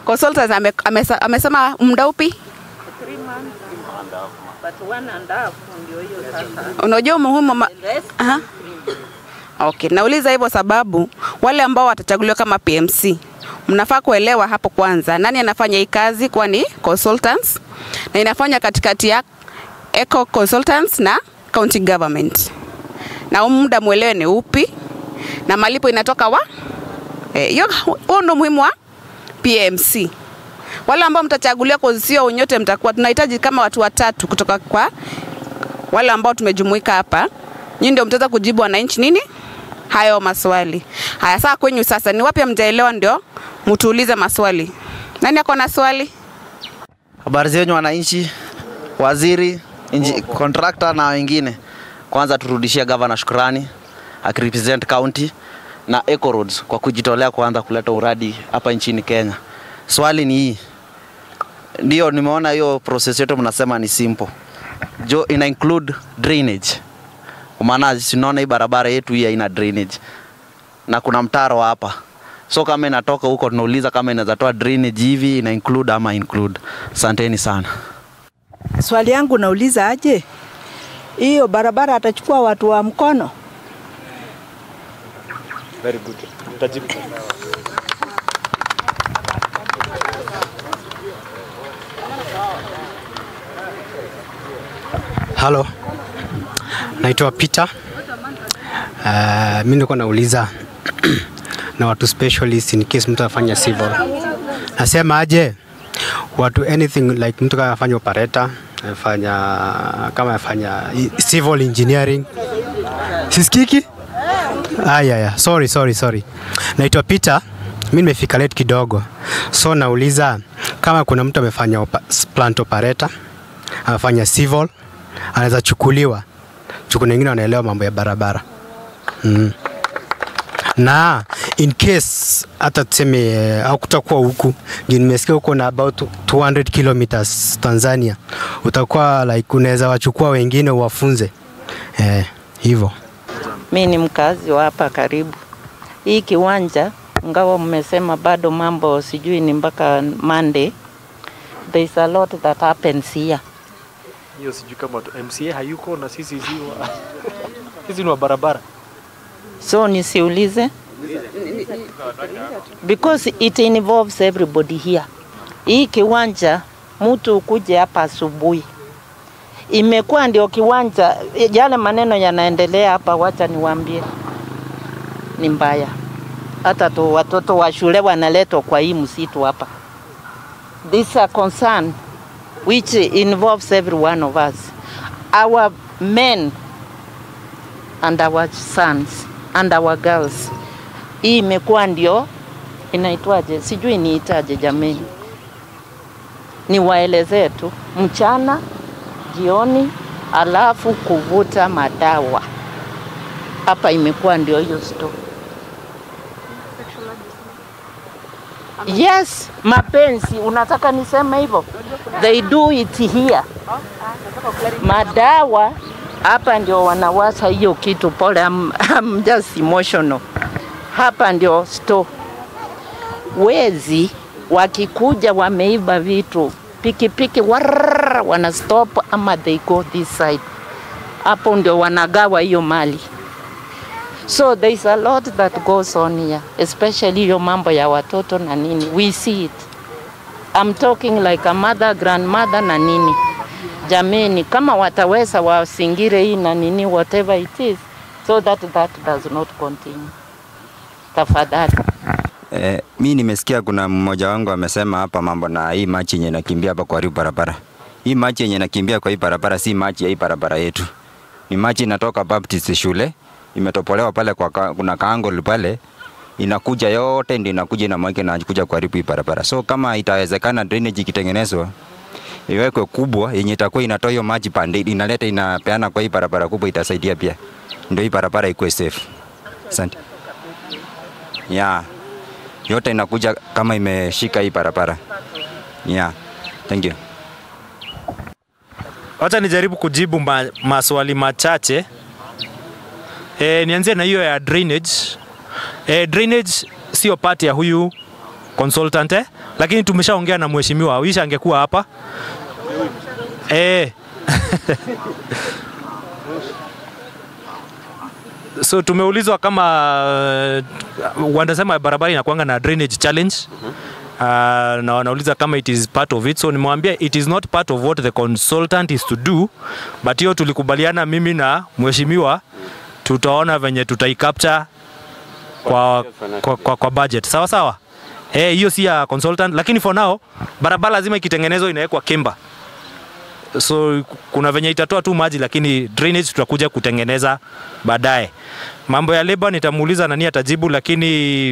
consultants ame, amesa, amesema muda upi? Unajua umuhimu ma... Aha. Okay, nauliza hivyo sababu wale ambao watachaguliwa kama PMC mnafaa kuelewa hapo kwanza nani anafanya hii kazi, kwani consultants na inafanya katikati ya Eco Consultants na county government, na huu muda mwelewe ni upi na malipo inatoka wa hiyo. Huo ndio muhimu wa PMC. Wale ambao mtachaguliwa kwa sio unyote, mtakuwa tunahitaji kama watu watatu kutoka kwa wale ambao tumejumuika hapa, nyinyi ndio mtaweza kujibu wananchi nini hayo maswali haya. Saa kwenyu sasa, ni wapi mtaelewa, ndio mtuulize maswali. Nani ako na swali? Habari zenyu wananchi, waziri, inji, contractor na wengine. Kwanza turudishie gavana shukrani akirepresent county na Eco Roads kwa kujitolea kuanza kuleta uradi hapa nchini Kenya. Swali ni hii, ndio nimeona hiyo process yote mnasema ni simple, jo ina include drainage, kwa maana sinaona hii barabara yetu hii haina drainage na kuna mtaro hapa so kama inatoka huko tunauliza kama inaweza toa drainage hivi ina include ama include. Asanteni sana. Swali yangu nauliza aje, hiyo barabara atachukua watu wa mkono? Very good. Utajibu. Halo, naitwa Peter. Uh, mi nilikuwa nauliza na watu specialist in case mtu afanya civil. Nasema aje watu anything like mtu kama afanya operator, afanya kama afanya civil engineering. Sisikiki? Aya, ya. Sorry, sorry, sorry. Naitwa Peter. Mi nimefika late kidogo, so nauliza kama kuna mtu amefanya opa, plant operator, amefanya civil, anaweza chukuliwa juu kuna wengine wanaelewa mambo ya barabara mm. na in case hata tuseme eh, hakutakuwa huku juu nimesikia huko na about 200 kilometers Tanzania, utakuwa like unaweza wachukua wengine uwafunze eh, hivyo. Mi ni mkazi wa hapa karibu. Hii kiwanja ngawa mmesema bado mambo sijui ni mpaka Monday. There is a lot that happens here. Hiyo sijui kama tu- MCA hayuko na sisi si wa sisi ni wa barabara. So nisiulize because it involves everybody here. Hii kiwanja mtu ukuje hapa asubuhi imekuwa ndio kiwanja, yale maneno yanaendelea hapa, wacha niwaambie, ni mbaya. Hata tu watoto wa shule wanaletwa kwa hii msitu hapa. This is a concern which involves every one of us. Our men and our sons and our girls. Hii imekuwa ndio inaitwaje, sijui niitaje jameni, niwaelezee tu mchana, jioni, alafu kuvuta madawa hapa imekuwa ndio hiyo story. Yes, mapenzi, unataka niseme hivyo? They do it here. Madawa hapa ndio wanawasa hiyo kitu. Pole, I'm, I'm just emotional. Hapa ndio store. Wezi wakikuja wameiba vitu pikipiki, warrrr, wana stop ama they go this side. Hapo ndio wanagawa hiyo mali. So there is a lot that goes on here, especially hiyo mambo ya watoto na nini. We see it. I'm talking like a mother, grandmother na nini. Jameni, kama wataweza wasingire hii na nini whatever it is so that that does not continue. Tafadhali. Eh, mi nimesikia kuna mmoja wangu amesema hapa mambo na hii machi yenye nakimbia hapa kwa hii barabara. Hii machi yenye nakimbia kwa hii barabara si machi ya hii barabara yetu. Ni machi inatoka Baptist shule, imetopolewa pale kwa ka, kuna kaangol pale inakuja yote ndio inakuja inamwagika na kuja kuharibu hii barabara. So kama itawezekana drainage ikitengenezwa iwekwe kubwa yenye itakuwa inatoa hiyo maji pande inaleta inapeana kwa hii barabara kubwa itasaidia pia. Ndio hii barabara ikuwe safe. Asante. Yeah yote inakuja kama imeshika hii barabara. Yeah. Thank you. Wacha nijaribu kujibu ma, maswali machache. E, nianzie na hiyo ya drainage. E, drainage sio part ya huyu consultant eh? lakini tumeshaongea na mheshimiwa Wisha angekuwa hapa eh. so tumeulizwa kama uh, wanasema barabara inakuanga na drainage challenge uh, na wanauliza kama it is part of it so nimewambia it is not part of what the consultant is to do but hiyo tulikubaliana mimi na mheshimiwa tutaona venye tutaicapture kwa, kwa, kwa, kwa budget sawa sawa eh hiyo si ya consultant lakini for now barabara lazima ikitengenezwa inawekwa kemba so kuna venye itatoa tu maji lakini drainage tutakuja kutengeneza baadaye mambo ya labor nitamuuliza nani atajibu lakini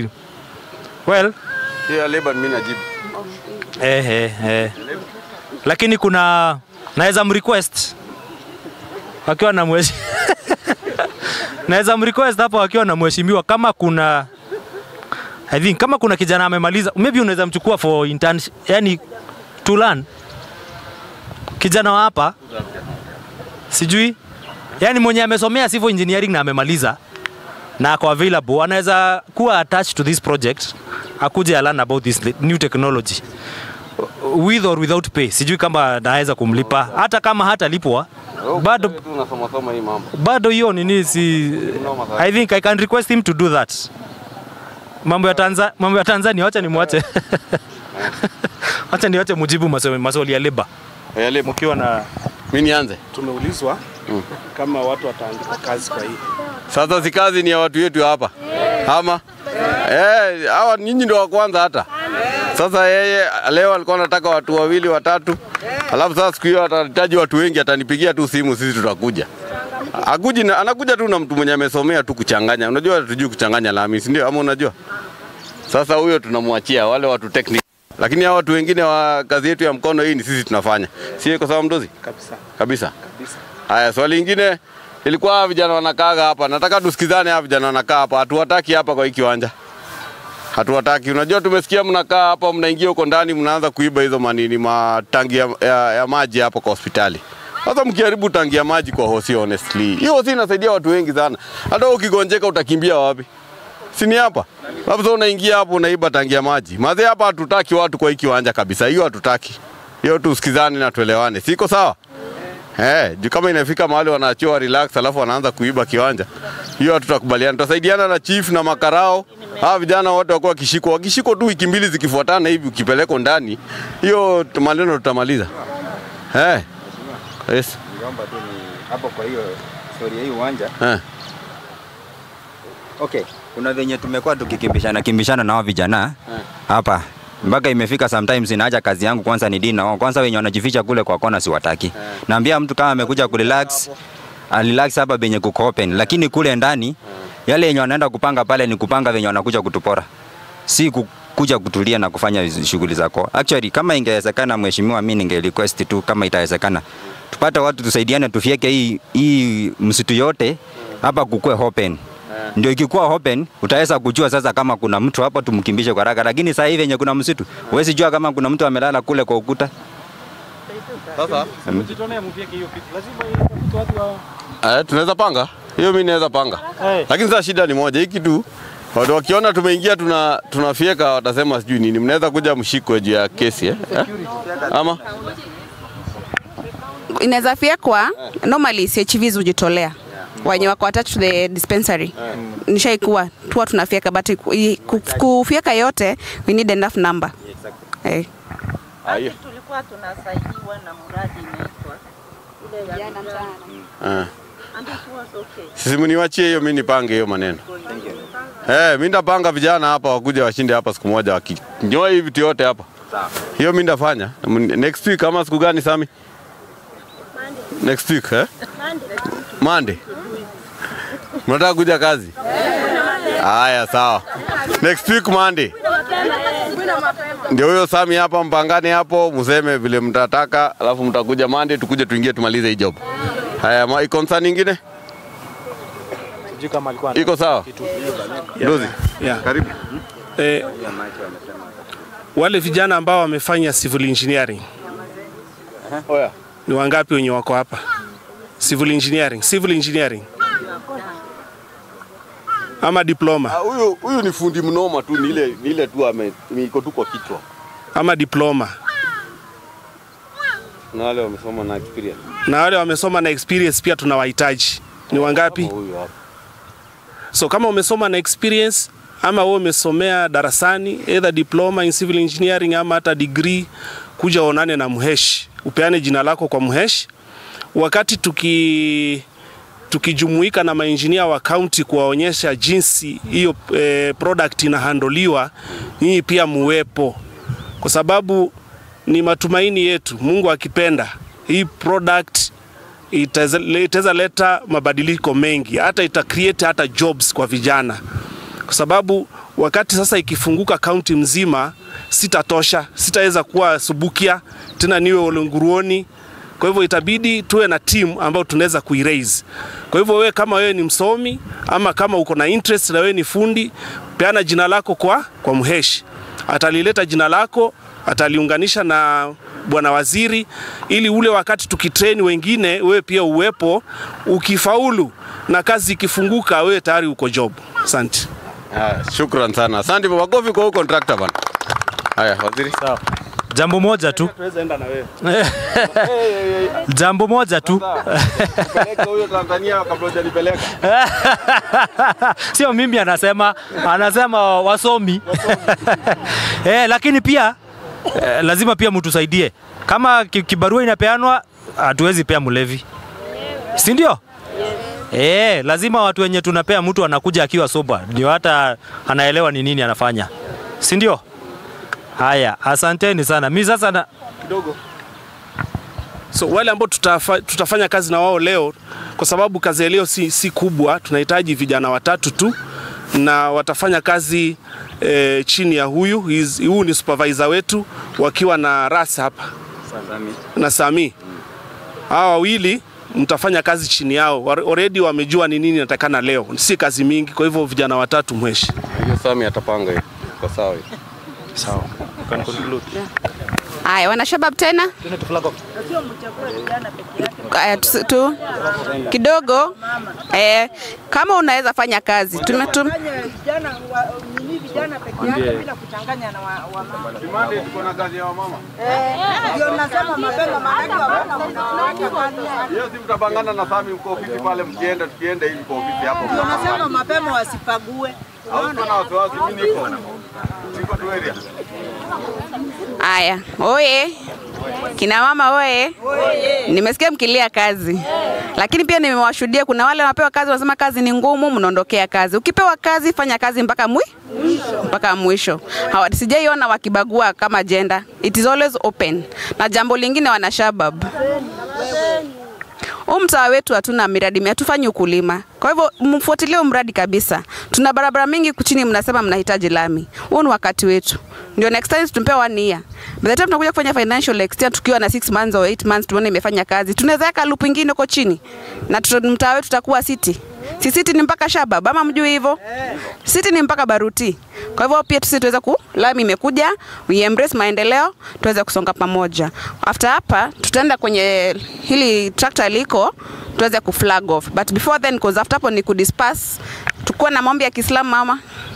well Hiyo labor mimi najibu. eh, eh, eh. lakini kuna naweza mrequest wakiwa na mweshi naweza mrequest hapo wakiwa na mheshimiwa kama kuna I think kama kuna kijana amemaliza maybe unaweza mchukua for intern yani to learn kijana wa hapa sijui yani mwenye amesomea civil engineering na amemaliza na ako available anaweza kuwa attached to this project akuje learn about this new technology with or without pay sijui kama naweza kumlipa hata kama hatalipwa bado tu unasoma soma hii mambo. bado hiyo nini si I think I can request him to do that mambo ya Tanzania mambo ya Tanzania wacha nimwache wacha niwache mujibu maswali maswali ya labor Ya labor. mkiwa na Mimi nianze. tumeulizwa kama watu wataandika kazi kwa hii. Sasa si kazi ni ya watu wetu hapa. Ama eh, hawa nyinyi ndio wa kwanza hata. Sasa yeye leo alikuwa anataka watu wawili watatu. Alafu sasa siku hiyo atahitaji watu wengi, atanipigia tu simu, sisi tutakuja. Akuji na, anakuja tu na mtu mwenye amesomea tu kuchanganya. Unajua tujui kuchanganya lami, si ndio? Ama unajua? Sasa huyo tunamwachia wale watu technical. Lakini hao watu wengine wa kazi yetu ya mkono hii ni sisi tunafanya. Si kwa sababu mdozi? Kabisa. Kabisa. Kabisa. Haya, swali lingine ilikuwa hawa vijana wanakaaga hapa. Nataka tusikizane, hawa vijana wanakaa hapa, hatuwataki hapa kwa hii kiwanja, hatuwataki. Unajua, tumesikia mnakaa hapa, mnaingia huko ndani, mnaanza kuiba hizo manini matangi ya, ya, ya maji hapa kwa hospitali. Sasa mkiharibu tangi ya maji kwa hosi, honestly, hiyo hosi inasaidia watu wengi sana. Hata ukigonjeka utakimbia wapi? Si ni hapa? Labda unaingia hapo unaiba tangi ya maji. Mazee hapa hatutaki watu kwa hii kiwanja kabisa. Hiyo hatutaki. Hiyo tusikizane na tuelewane. Siko sawa? Eh, juu kama inafika mahali wanaachiwa relax alafu wanaanza kuiba kiwanja. Hiyo hatutakubaliana. Tutasaidiana na chief na makarao. Hawa vijana wote wakuwa wakishikwa. Wakishikwa tu wiki mbili zikifuatana hivi ukipelekwa ndani, hiyo maneno tutamaliza. Eh. Yes. Ningeomba tu ni hapo kwa hiyo story ya hii uwanja. Eh. Okay, kuna venye tumekuwa tukikimbishana kimbishana na hao vijana hapa mpaka imefika sometimes inaacha kazi yangu kwanza ni dini na wao kwanza wenye wanajificha kule kwa kona siwataki. Naambia mtu kama amekuja kurelax relax hapa benye kuko open, lakini kule ndani yale yenye wanaenda kupanga pale ni kupanga venye wanakuja kutupora, si kuja kutulia na kufanya shughuli zako. Actually, kama ingewezekana, mheshimiwa, mimi ninge request tu kama itawezekana, tupate watu tusaidiane, tufieke hii hii msitu yote hapa kukue open ndio ikikuwa open utaweza kujua sasa kama kuna mtu hapo tumkimbishe kwa haraka, lakini sasa hivi yenye kuna msitu huwezi jua kama kuna mtu amelala kule kwa ukuta. Sasa mjitolea mfieke hiyo kitu lazima itafute watu wa eh, tunaweza panga. Hiyo mimi naweza panga. Eh. Lakini sasa shida ni moja, hii kitu watu wakiona tumeingia tuna tunafieka watasema sijui nini. Mnaweza kuja mshikwe juu ya kesi eh? eh? Ama inaweza fiekwa normally CHVs hujitolea wenye wako attached to the dispensary nishaikuwa tuwa tunafieka but i- ku- kufieka yote we need enough number eh. Ah, hiyo. tulikuwa tunasaidiwa na mradi inaitwa ile ya vijana. Eh. And it was okay. Sisi mniwachie hiyo, mimi nipange hiyo maneno. Eh, mimi ndapanga vijana hapa wakuja washinde hapa siku moja wakinyoa hivi vitu yote hapa. Hiyo mimi ndafanya. M- Next week kama siku gani Sami? Next week eh? Monday. Mnataka kuja kazi? Haya sawa. Next week Monday. Ndio huyo Sami hapa, mpangane hapo, mseme vile mtataka, alafu mtakuja Monday, tukuje tuingie tumalize hii job. Haya, ma concern nyingine sijui kama alikuwa iko sawa? Dozi, Yeah. karibu. Eh, wale vijana ambao wamefanya civil engineering Oya. ni wangapi wenye wako hapa? Civil engineering, civil engineering ama diploma? Ah, Huyu huyu ni fundi mnoma tu, ni ile ni ile tu ame ni iko tu kwa kichwa. ama diploma, Na wale wamesoma na experience. na wale wamesoma na experience pia tunawahitaji. Ni wangapi? Huyu hapa. So kama umesoma na experience ama wewe umesomea darasani either diploma in civil engineering ama hata degree, kuja uonane na mheshi, upeane jina lako kwa mheshi. Wakati tuki tukijumuika na mainjinia wa county kuwaonyesha jinsi hiyo eh, product inahandoliwa, nyinyi pia muwepo, kwa sababu ni matumaini yetu, Mungu akipenda, hii product itaweza itaweza leta mabadiliko mengi, hata ita create hata jobs kwa vijana, kwa sababu wakati sasa ikifunguka kaunti mzima, sitatosha, sitaweza kuwa Subukia tena niwe Olenguruoni. Kwa hivyo itabidi tuwe na team ambayo tunaweza kuiraise. Kwa hivyo wewe kama wewe ni msomi ama kama uko na interest na wewe ni fundi, peana jina lako kwa, kwa mheshi, atalileta jina lako ataliunganisha na bwana waziri, ili ule wakati tukitrain wengine, wewe pia uwepo. Ukifaulu na kazi ikifunguka, wewe tayari uko job. Asante. Haya, shukran sana. Asante baba Kofi kwa huyo contractor bana. Haya, waziri. Sawa. Jambo moja tu, Tuweza enda na wewe. jambo moja tu Peleka huyo Tanzania kabla hujanipeleka. sio mimi anasema, anasema wasomi eh, lakini pia eh, lazima pia mtusaidie kama ki- kibarua inapeanwa, hatuwezi pea mlevi, si ndio? Eh, lazima watu wenye tunapea mtu anakuja akiwa soba, ndio hata anaelewa ni nini anafanya, si ndio? Haya, asanteni sana. Mi sasa na, kidogo. So wale ambao tutafa, tutafanya kazi na wao leo, kwa sababu kazi ya leo si, si kubwa, tunahitaji vijana watatu tu na watafanya kazi e, chini ya huyu He's- huyu ni supervisor wetu wakiwa na Ras hapa na Sami. Hawa wawili mtafanya kazi chini yao, Wa- already wamejua ni nini natakana leo, si kazi mingi. Kwa hivyo vijana watatu mweshi. Hiyo Sami atapanga hiyo. Kwa sawa hiyo. sawa. You can conclude. Haya, wanashabab tena Aya, tu, tu kidogo eh, kama unaweza fanya kazi tume, tum, vijana wa, nini vijana peke yake bila kuchanganya na wamama. Kimande tuko na kazi ya wamama. Ndio nasema mapema, maanake wamama wanawake Hiyo si mtapangana na Sami mko ofisi pale mkienda tukienda hivi kwa ofisi hapo. ndio nasema mapema wasipague. Au kuna wasiwasi mimi niko. Niko tu area. Haya, oye kina mama oye, nimesikia mkilia kazi, lakini pia nimewashuhudia kuna wale wanapewa kazi wanasema kazi ni ngumu, mnaondokea kazi. Ukipewa kazi, fanya kazi mpaka mwi mpaka mwisho. Hawa sijaiona wakibagua kama gender. It is always open. Na jambo lingine, wanashabab huu mtaa wetu hatuna miradi, mi- hatufanyi ukulima. Kwa hivyo mfuatilie huu mradi kabisa. Tuna barabara mingi kuchini, mnasema mnahitaji lami. Huu ni wakati wetu, ndio next time tumpea one year. By the time tunakuja kufanya financial extension tukiwa na 6 months or 8 months, tuone imefanya kazi, tunaweza weka loop ingine huko chini na tuta- mtaa wetu utakuwa city. Si city ni mpaka Shabab, ama mjui hivyo? City ni mpaka Baruti. Kwa hivyo pia sisi tuweze ku lami imekuja, we embrace maendeleo, tuweze kusonga pamoja. After hapa tutaenda kwenye hili tractor liko tuweze ku flag off. But before then cause after hapo ni ku disperse. Tukuwa na maombi ya Kiislamu mama.